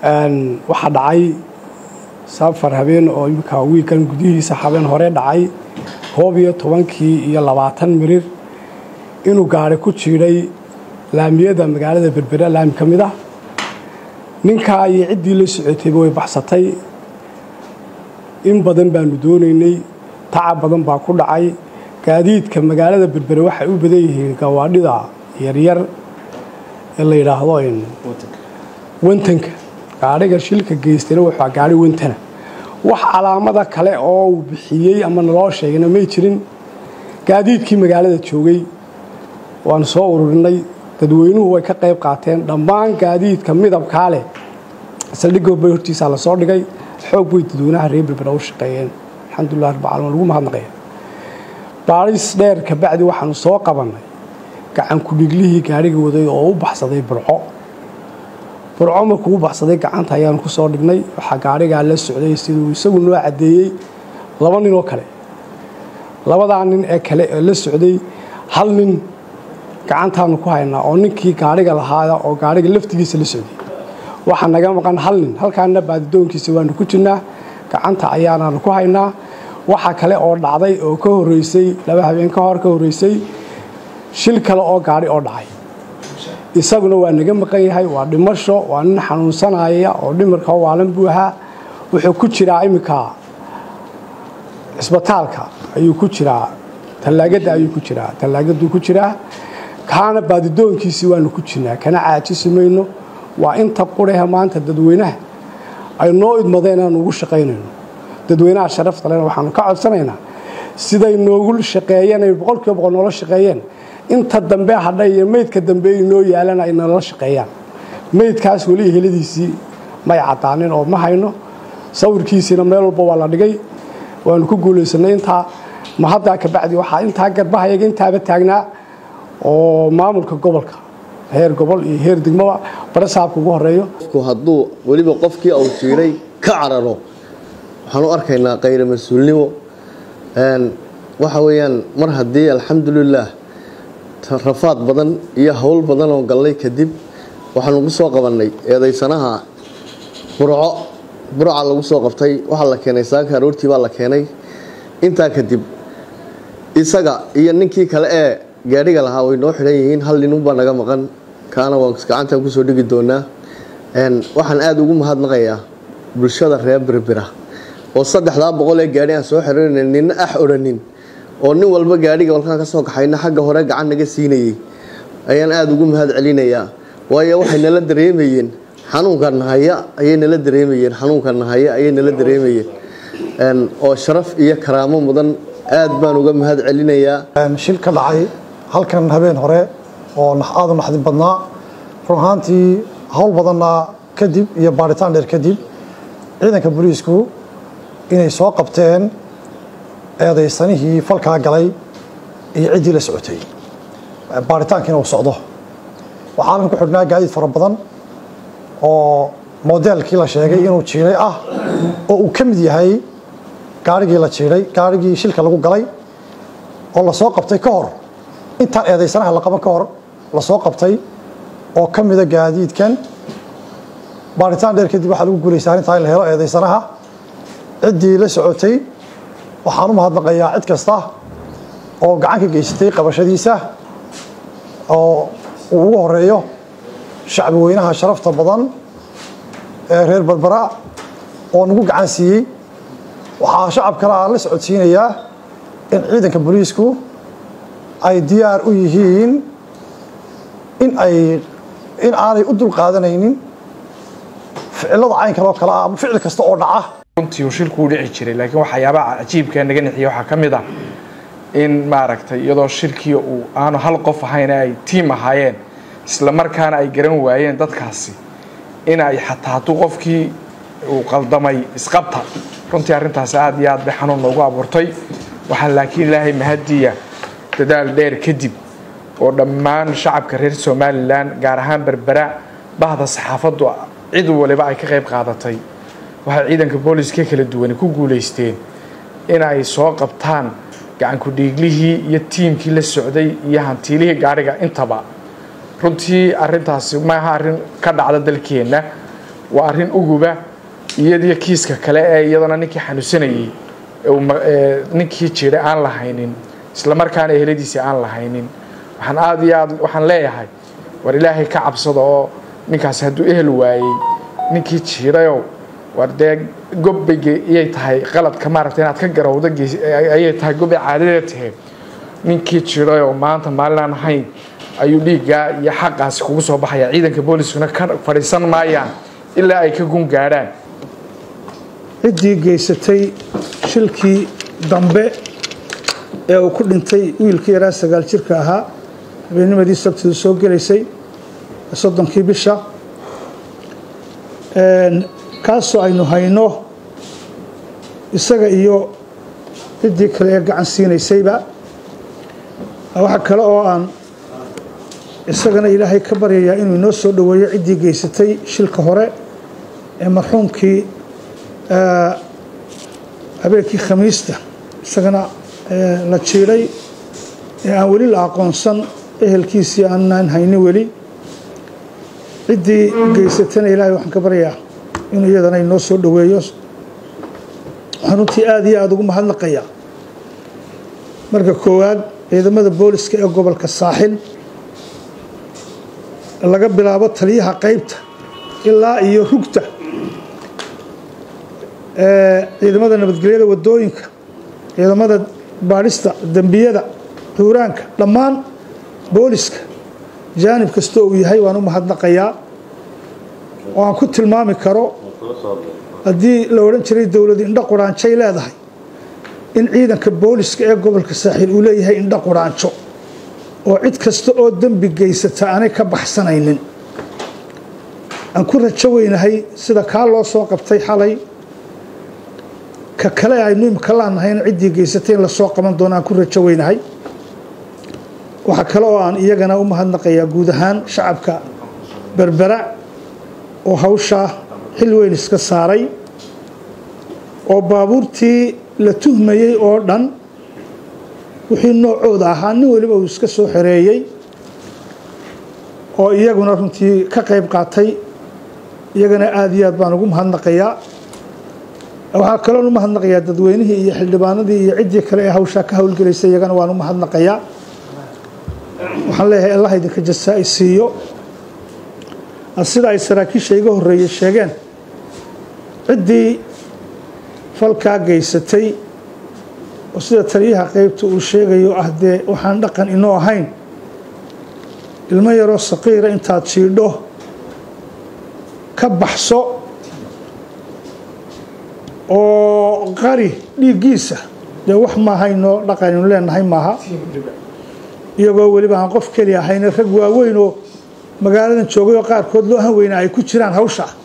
waxaa dhacay safar habeen oo imika wiilkan gudihiisa habeen hore dhacay koob iyo tobankii iyo labaatan mirir inuu gaari ku jiidhay laamiyada magaalada berbera laami ka mid ah ninkaa iyo ciddii la socotayba way baxsatay in badan baanu doonaynay tacab badan baa ku dhacay gaadiidka magaalada berbere waxay u badan yihiin gawaadhida yaryar ee la yidhaahdo wantanka gaadhiga shilka geystayna wuxuu gaari wantana wax calaamada kale oo uu bixiyey ama naloo sheegayna may jirin gaadiidkii magaalada joogay waanu soo ururinay dadweynuhu way ka qayb qaateen dhammaan gaadiidka midabkaa leh saldhigooba hortiisaa lasoo dhigay xoog way dadweynaha reer berbera u shaqeeyeen alxamdulilah rabbilcalamin lagu mahadnaqaya baaris dheer kabacdi waxaanu soo qabannay gacan ku-dhiglihii gaadhiga waday oo u baxsaday burco burco markuu u baxsaday gacanta ayaanu ku soo dhignay waxaa gaadhigaa la socday siduu isagu noo caddeeyey laba nin oo kale labadaa nin ee kale ee la socday hal nin gacantaanu ku haynaa oo ninkii gaadhiga lahaada oo gaadhiga laftigiisa la socday waxaa naga maqan hal nin halkaana baadidoonkiisa waanu ku jirnaa gacanta ayaanaanu ku haynaa waxaa kale oo dhacday oo ka horeysay laba habeen ka hor ka horeysay shil kale oo gaadhi oo dhacay isaguna waa naga maqan yahay waa dhimasho waa nin xanuunsanaya oo dhimirka waalan buu ahaa wuxuu ku jiraa iminka cisbitaalka ayuu ku jiraa tallaagada ayuu ku jiraa tallaagaduu ku jiraa kaana baadidoonkiisii waanu ku jirnaa kana caajisi mayno waa inta qurahe maanta dadweynaha ay noo idmadeen aanu ugu shaqaynayno dadweynaha sharafta lena waxaanu ka codsanaynaa siday noogu shaqeeyeen ay boqolkiiba boqol noola shaqeeyeen inta dambe hadha iyo meydka dambe ay noo yaalan ay nala shaqeeyaan meydkaas weli heladiisii may caddaanin oo ma hayno sawirkiisiina meel walba waa la dhigay waanu ku guulaysanay intaa ma haddaa kabacdi waxaa intaa garbahayaga intaaba taagnaa oo maamulka gobolka heer gobol iyo heer degmaba barasaabka ugu horeeyo hadduu weliba qofkii uu jiiray ka cararo waxaan u arkaynaa kayra mas-uulnimo waxa weeyaan mar haddii alxamdulilaah rafaad badan iyo howl badan oo gallay kadib waxaanu ku soo qabannay eedaysanaha burco burca lagu soo qabtay waxaa la keenay saaka aroortii baa la keenay intaa kadib isaga iyo ninkii kale ee gaadhiga lahaa way noo xidhan yihiin hal ninunbaa naga maqan kaana waan gacantaan kusoo dhigi doonaa waxaan aada ugu mahadnaqayaa bulshada reer berbera oo saddexdaa boqol ee gaadhi aan soo xirana nina ax odhanin oo nin walba gaadhiga walkaan ka soo kaxayna xagga hore gacan naga siinayay ayaan aada ugu mahad celinayaa waayo waxay nala dareemayeen xanuunka nahaya ayay nala dareemayeen xanuunka nahaya ayay nala dareemayeen oo sharaf iyo karaamo mudan aad baan uga mahad celinayaa shil ka dhacay halkan habeen hore oo aada u naxdin badnaa run ahaantii howl badanna kadib iyo baaritaan dheer kadib ciidanka booliisku inay soo qabteen eedaysanihii falkaa galay iyo ciddii la socotay baaritaankiina uu socdo waxaanan ku xidhnaa gaadiid fara badan oo modeelkii la sheegay inuu jiiray ah oo uu ka mid yahay gaarigii la jiiray gaarigii shilka lagu galay oo lasoo qabtay ka hor intaan eedaysanaha la qaban ka hor lasoo qabtay oo ka mida gaadiidkan baaritaan dheer kadib waxaa lagu guulaysa arrintaa in la helo eedaysanaha ciddii la socotay waxaan u mahadnaqayaa cid kasta oo gacan ka geysatay qabashadiisa oo uu ugu horeeyo shacbi weynaha sharafta badan ee reer berbera oo nagu gacan siiyey waxaa shacab kale aan la socodsiinayaa in ciidanka booliisku ay diyaar u yihiin in ay in aanay u dulqaadanaynin ficilada caynkan oo kale ah ama ficil kasta oo dhaca runtii uu shilku u dhici jiray laakiin waxyaabaha cajiibka naga nixiya waxaa ka mid ah in maaragtay iyadoo shilkii uu aanu hal qof ahayn ay tiim ahaayeen isla markaana ay garan waayeen dadkaasi in ay xataa hadduu qofkii uu qaldamay isqabta runtii arrintaasi aada iyo aad bay xanuun noogu abuurtay waxaa laakiin ilaahay mahadiya dadaal dheer kadib oo dhammaan shacabka reer somalilan gaar ahaan berbera bahda saxaafaddu cid waliba ay ka qayb qaadatay waxay ciidanka booliska kala duwani ku guulaysteen in ay soo qabtaan gacankudhiiglihii iyo tiimkii la socday iyo hantiilihii gaadhiga intaba runtii arintaasi maaha arrin ka dhacda dalkeenna waa arrin uguba iyadiyo kiiska kale ee iyadana ninkii xanuunsanayey ninkii jiray aan lahaynin islamarkaana eheladiisii aan lahaynin waxaan aada iyo aad waxaan leeyahay war ilaahay ka cabsada oo ninkaasi hadduu ehel waayey ninkii jiirayow war dee gobbay iyay tahay qaladka maaragtay inaad ka garowda ayay tahay gobbay caadadeed tahay ninkii jiirayow maanta maalin aan ahayn ayuu dhiiggaa iyo xaqaasi kugu soo baxaya ciidanka booliskuna ka fadhiisan maayaan ilaa ay ka gun gaadhaan ciddii geysatay shilkii dambe ee uu ku dhintay wiilkii yaraa sagaal jirka ahaa habeennimadii sabtidu soo gelaysay soddonkii bisha kaasoo aynu hayno isaga iyo ciddii kale ee gacan siinaysayba waxa kale oo aan isagana ilaahay ka baryayaa inuu inoo soo dhoweeyo ciddii geysatay shilka hore ee marxuumkii habeenkii khamiista isagana la jiidhay ee aan weli la aqoonsan ehelkiisii aanaan haynin weli ciddii geysatana ilaahay waxaan ka baryaa inuu iyadana inoo soo dhoweeyo waxaan runtii aada iyo aada ugu mahadnaqayaa marka koowaad ciidamada booliska ee gobolka saaxil laga bilaabo taliyaha qaybta ilaa iyo rugta ciidamada nabadgelyada wadooyinka ciidamada baadhista dembiyada xuuraanka dhammaan booliska jaanib kasta uu yahay waan u mahadnaqayaa oo aan ku tilmaami karo haddii la odhan jiray dowlad indho quraanjay leedahay in ciidanka booliska ee gobolka saaxiil uu leeyahay indho quraanjo oo cid kasta oo dembi geysata aanay ka baxsanaynin aan ku rajo weynahay sida kaa loo soo qabtay xalay ka kale aynu imika laanahayna ciddii geysatay in lasoo qaban doono aan ku rajo weynahay waxaa kale oo aan iyagana u mahadnaqayaa guud ahaan shacabka berbera oo hawshaa xil weyn iska saaray oo baabuurtii la tuhmayey oo dhan wixii noocooda ahaa nin weliba uu iska soo xereeyey oo iyaguna runtii ka qayb qaatay iyagana aada iyo aad baan ugu mahadnaqayaa waxaa kaloon u mahadnaqayaa dadweynihii iyo xildhibaanadii iyo ciddii kale ee hawshaa ka howlgelaysay iyagana waan u mahadnaqayaa waxaan leeyahay allah idinka jasaa-i siiyo sida ay saraakiisha iga horreeyey sheegeen ciddii falkaa geysatay oo sida taliyaha qaybta uu sheegayo ah dee waxaan dhaqan inoo ahayn ilmo yaroo saqiira intaad jiidho ka baxso oo qari dhiiggiisa dee wax maahaynoo dhaqaninu leenahay maaha iyagoo weliba aan qof keli ahayna rag waaweyn oo magaaladan joogay oo qaarkood loo han weynaa ay ku jiraan hawsha